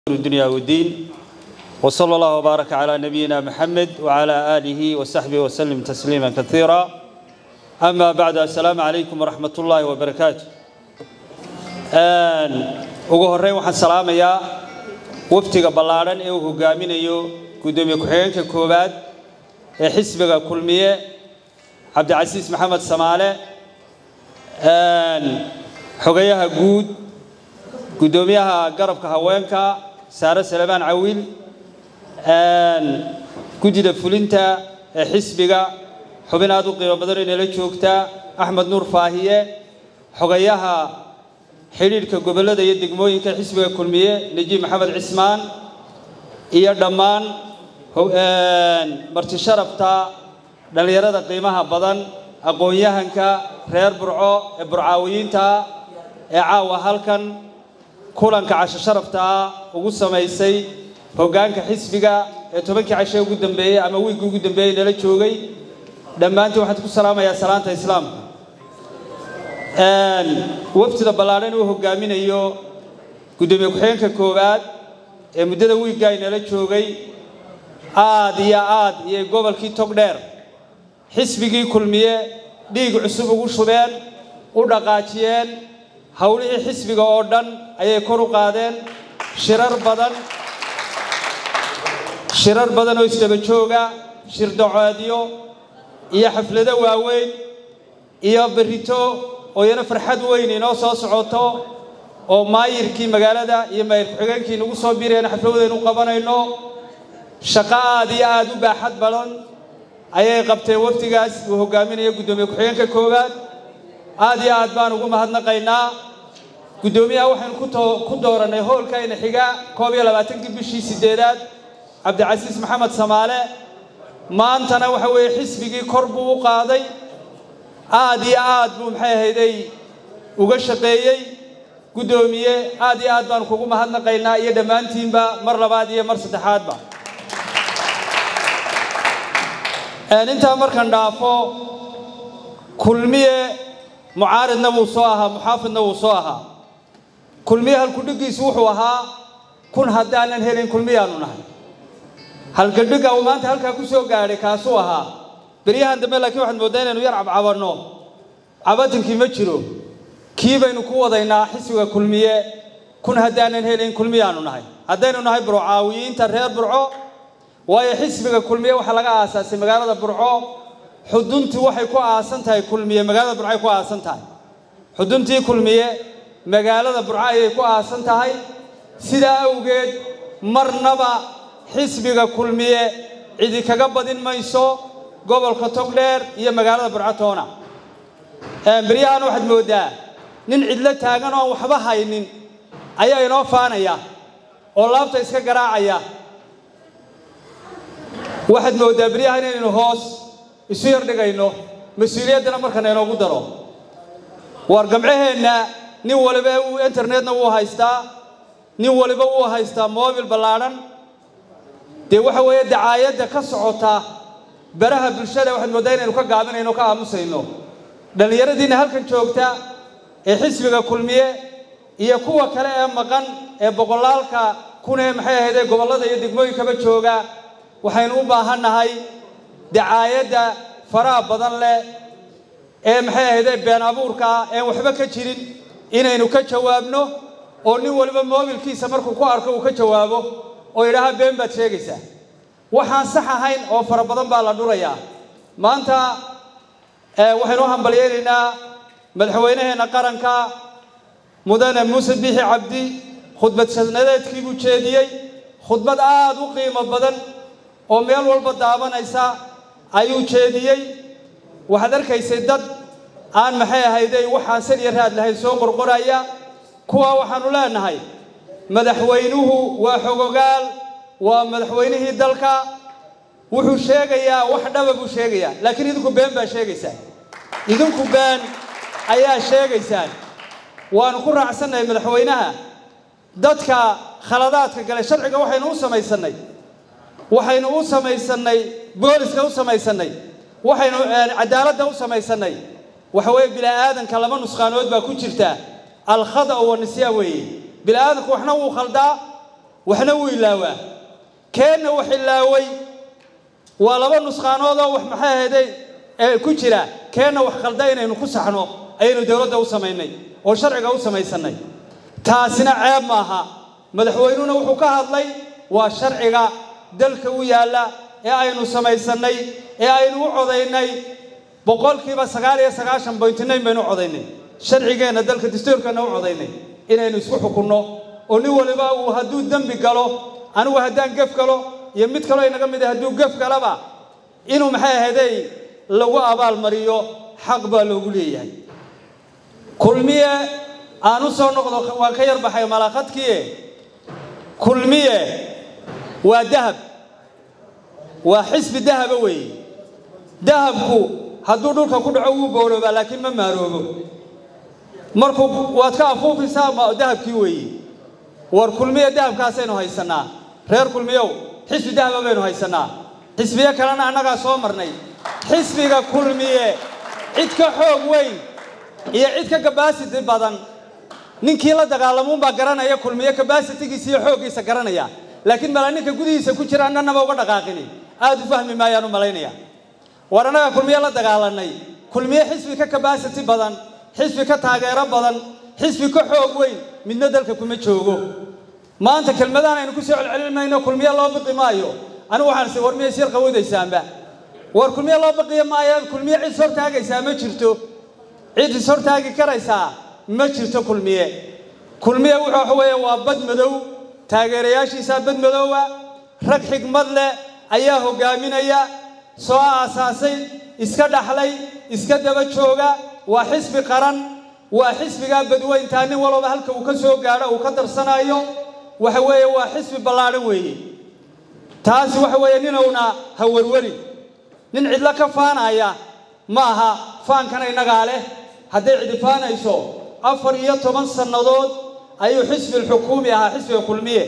الدنيا والدين وصلى الله وبارك على نبينا محمد وعلى آله وصحبه وسلم تسليما كثيرا أما بعد السلام عليكم ورحمة الله وبركاته ugu horreyn waxaan salaamayaa waftiga ballaaran ee uu hogaaminayo guddoomiye ku-xigeenka koowaad ee xisbiga kulmiye cabdicasiis maxamed samaale xogayaha guud guddoomiyaha garabka haweenka saare salemaan cawiil guddida fulinta ee xisbiga xubin aad u qiimo badan inala joogta axmed nuur faahiye xogayaha xidhiidhka gobollada iyo degmooyinka xisbiga kulmiye nejiib maxamed cismaan iyo dhammaan marti sharafta dhallinyarada qiimaha badan aqoon-yahanka reer burco ee burcaawiyiinta ee caawa halkan kulanka casho sharaftaa ugu samaysay hoggaanka xisbiga ee tobankii cashe ugu dambeeyey ama wiigii ugu dambeeyey nala joogay dhammaantiin waxaan ku salaamayaa salaanta islaamka wafdida ballaadhan uu hogaaminayo guddoomiye ku-xigeenka koowaad ee muddada wiigga ay nala joogay aad iyo aad iyo gobolkii togdheer xisbigii kulmiye dhiig cusub ugu shubeen u dhaqaajiyeen howlihii xisbiga oo dhan ayay kor u qaadeen shirar badan shirar badan oo isdaba jooga shirdacoodyo iyo xaflado waaweyn iyo berrito oo iyana farxad weyn inoo soo socoto oo maayirkii magaalada iyo maayir ku-xigeenkii nagu soo birayna xafladaynu qabanayno shaqo aad iyo aad u baaxad badan ayay qabteen wafdigaas uu hogaaminayo guddoomiye ku-xigeenka koowaad aad iyo aad baan ugu mahadnaqaynaa guddoomiyaha waxaynu ku doorannay hoolkayna xiga koob iyo labaatankii bishii sideedaad cabdicasiis maxamed samaale maantana waxa weeye xisbigii kor buu u qaaday aad iyo aad buu maxay ahayday uga shaqeeyey guddoomiye aad iyo aad baan kugu mahadnaqaynaa iyo dhammaantiinba mar labaad iyo mar saddexaadba intaa markan dhaafo kulmiye mucaaridna wuu soo ahaa muxaafidna wuu soo ahaa kulmiye halkudhigiisu wuxuu ahaa kun haddaanan helin kulmiyaanu nahay halkadhiga uu maanta halkaa ku soo gaadhay kaasuu ahaa beryahan dambe laakiin waxaad mooddaa inaynu yar cabcabanno cabatinkii ma jiro kii baynu ku wadaynaa xisbiga kulmiye kun haddaanan helin kulmiyaanu nahay haddaynu nahay burcaawiyiinta reer burco waayo xisbiga kulmiye waxaa laga aasaasay magaalada burco xuduntii waxay ku aasan tahay kulmiye magaalada burco ay ku aasan tahay xuduntii kulmiye magaalada burco ayay ku aasan tahay sidaa awgeed marnaba xisbiga kulmiye cidi kaga badin mayso gobolka togdheer iyo magaalada burcatoona beryahan waxaad mooddaa nin cidlo taagan oo aan waxba haynin ayaa inoo faanaya oo laabta iska garaacaya waxaad mooddaa beryahan inaynu hoos isu yar dhigayno mas-uuliyaddana markana inoogu daro waar gamcaheenna nin waliba uu internetna wuu haystaa nin waliba wuu haystaa moobil ballaadhan dee waxa weeye dacaayadda ka socota baraha bulshada waxaad mooddaa inaynu ka gaabinayno ka aamusayno dhallinyaradiinna halkan joogta ee xisbiga kulmiye iyo kuwa kale ee maqan ee boqolaalka kunee maxay ahaydee gobollada iyo degmooyinkaba jooga waxaynu u baahannahay dacaayadda faraha badan leh ee maxay ahaydee been abuurka ah een waxba ka jirin inaynu ka jawaabno oo nin waliba moobilkiisa markuu ku arko uu ka jawaabo oo yidhaaha been baad sheegaysaa waxaan sax ahayn oo fara badan baa la dhurayaa maanta waxaynu u hambalyaynaynaa madaxweynaheenna qaranka mudane muuse biixi cabdi khudbad sanadeedkii buu jeediyey khudbad aad u qiimo badan oo meel walba daabanaysa ayuu jeediyey waxaad arkaysay dad aan maxay ahayday waxaan sal iyo raad lahayn soo qorqoraya kuwaa waxaannu leenahay madaxweynuhu waa xogogaal waa madaxweynihii dalka wuxuu sheegayaa wax dhaba buu sheegayaa laakiin idinku been baa sheegaysaan idinku been ayaa sheegaysaan waanu ku raacsannahay madaxweynaha dadka khaladaadka gale sharciga waxaynu u samaysannay waxaynu u samaysannay booliska u samaysannay waxaynu cadaaladda u samaysannay waxa weeye bila'aadanka laba nusqaanood baa ku jirta alkhada wa nisyaan weeye bila'aadanku waxna wuu khaldaa waxna wuu ilaawaa keenna wax ilaaway waa laba nusqaanood oo wax maxay ahayday ee ku jira keenna wax khalda inaynu ku saxno ayaynu dowladda u samaynay oo sharciga u samaysannay taasina ceeb maaha madaxweynuhuna wuxuu ka hadlay waa sharciga dalka u yaalla ee aynu samaysannay ee aynu u codaynay boqolkiiba sagaal iyo sagaashan boyntinayn baynu u codaynay sharcigeenna dalka dastuurkeenna u codaynay inaynu isku xukunno oo nin waliba uu hadduu dembi galo anigu haddaan gef galo iyo mid kaloo inaga mid ah hadduu gef galaba inuu maxay ahaydey lagu abaalmariyo xaq baa loogu leeyahay kulmiye aan u soo noqdo waan ka yar baxay malaaqadkiie kulmiye waa dahab waa xisbi dahaba weeye dahabku hadduu dhulka ku dhaco wuu booloobaa laakiin ma maaroobo markuu waad ka afuufaysaa ma dahabkii weeye war kulmiye dahabkaasaynu haysannaa reer kulmiyow xisbi dahaba baynu haysannaa xisbiyo kalena annagaa soo marnay xisbiga kulmiye cid ka xoog weyn iyo cid ka kabasiti badan ninkii la dagaalamuunbaa garanaya kulmiye kabasitigiisa iyo xooggiisa garanaya laakiin mala ninka gudihiisa ku jira annanaba uga dhaqaaqini aad u fahmi maayaan u malaynaya war annagaa kulmiye la dagaalanay kulmiye xisbi ka kabasiti badan xisbi ka taageero badan xisbi ka xoog weyn midna dalka kuma joogo maanta kelmadahan aynu ku soo celcelinmayno kulmiye loo biqi maayo anigu waxaan is war miyay sir qawoodaysaanba war kulmiye loo biqiyo maayo kulmiye cid is hortaagaysaa ma jirto cid is hortaagi karaysaa ma jirto kulmiye kulmiye wuxuu waxa weeye waa bad madow taageerayaashiisaa bad madoowa rag xigmad leh ayaa hogaaminaya soo aasaasay iska dhaxlay iska daba jooga waa xisbi qaran waa xisbigaa badweyntaa nin walba halka uu ka soo gaadho uu ka darsanayo waxa weeye waa xisbi ballaadhan weeye taasi waxa weeye ninowna ha werweri nin cidlo ka faanaya ma aha faankana innagaa leh hadday cidi faanayso afar iyo toban sannadood ayuu xisbi xukuumi ahaa xisbiga kulmiye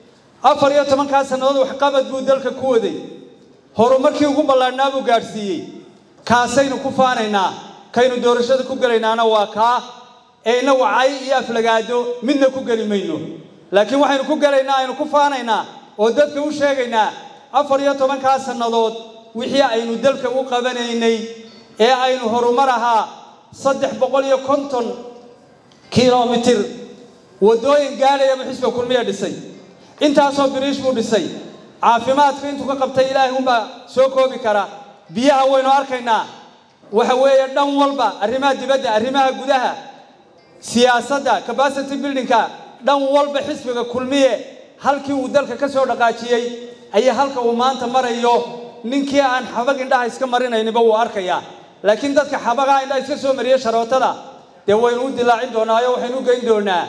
afar iyo tobankaa sannadood waxqabad buu dalka ku waday horumarkii ugu ballaadhnaa buu gaadhsiiyey kaasaynu ku faanaynaa kaynu doorashada ku gelaynaana waa kaa ee innagu cay iyo aflagaado midna ku geli mayno laakiin waxaynu ku gelaynaa aynu ku faanaynaa oo dadka u sheegaynaa afar iyo tobankaa sannadood wixii aynu dalka u qabanaynay ee aynu horumar ahaa saddex boqol iyo konton kilomitir waddooyin gaadhayaba xisbiga kulmiya dhisay intaasoo biriish buu dhisay caafimaadka intuu ka qabtay ilaahay unbaa soo koobi kara biyaha waynu arkaynaa waxa weeye dhan walba arrimaha dibadda arrimaha gudaha siyaasadda capacity buildingka dhan walba xisbiga kulmiye halkii uu dalka ka soo dhaqaajiyey ayaa halka uu maanta marayo ninkii aan xabag indhaha iska marinayniba wuu arkayaa laakiin dadka xabagaa indhaha iska soo mariya sharootada dee waynu u dilaacin doonaa oo waxaynu u geyn doonaa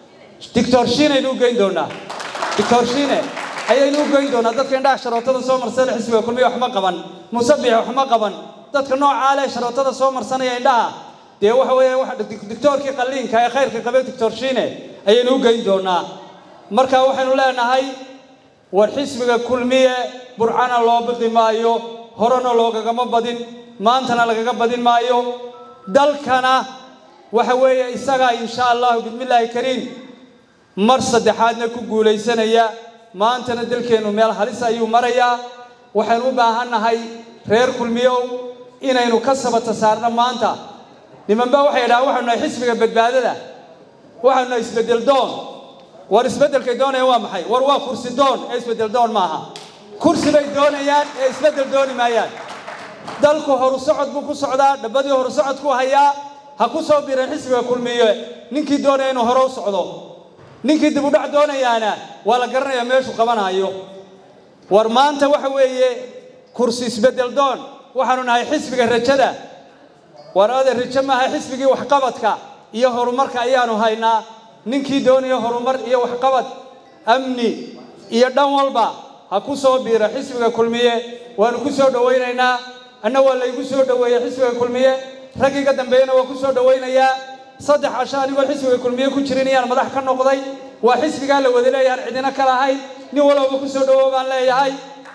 dictor shiinaynu u geyn doonaa dictor shiine ayaynu u geyn doonaa dadka indhaha sharootada soo marsana xisbiga kulmiye waxma qaban musabix waxma qaban dadka noocaa leh sharootada soo marsanaya indhaha dee waxa weeye dictoorkii qalliinka ee khayrka qabay dictor shiine ayaynu u geyn doonaa marka waxaynu leenahay war xisbiga kulmiye burcana loo biqi maayo horena loogagama badin maantana lagaga badin maayo dalkana waxa weeye isagaa insha allahu bismillaahi kariim mar saddexaadna ku guulaysanaya maantana dalkeennu meel halis ayuu marayaa waxaynu u baahannahay reer kulmiyow inaynu ka sabata saarno maanta nimanba waxay idhahaan waxaynu nahay xisbiga badbaadada waxaynu nahay isbeddel doon war isbeddelkay doonayaan waa maxay war waa kursi doon ee isbeddel doon maaha kursi bay doonayaan ee isbeddel dooni maayaan dalku horu socod buu ku socdaa dhabbadii horu socodku hayaa ha ku soo biireen xisbiga kulmiye ninkii doonaya inuu hore u socdo ninkii dib u dhac doonayaana waa la garanayaa meeshuu qabanayo war maanta waxa weeye kursi isbeddel doon waxaanu nahay xisbiga rajada war ade rajo maaha xisbigii waxqabadka iyo horumarka ayaanu haynaa ninkii doonaya horumar iyo waxqabad amni iyo dhan walba ha ku soo biiro xisbiga kulmiye waanu ku soo dhowaynaynaa anna waa laygu soo dhoweeyey xisbiga kulmiye raggiiga dambeeyena waa ku soo dhowaynayaa saddex casho anigoo xisbiga kulmiye ku jirin iyaan madax ka noqday waa xisbigaa la wada leeyahan cidina ka lahayn nin walowba ku soo dhowow baan leeyahay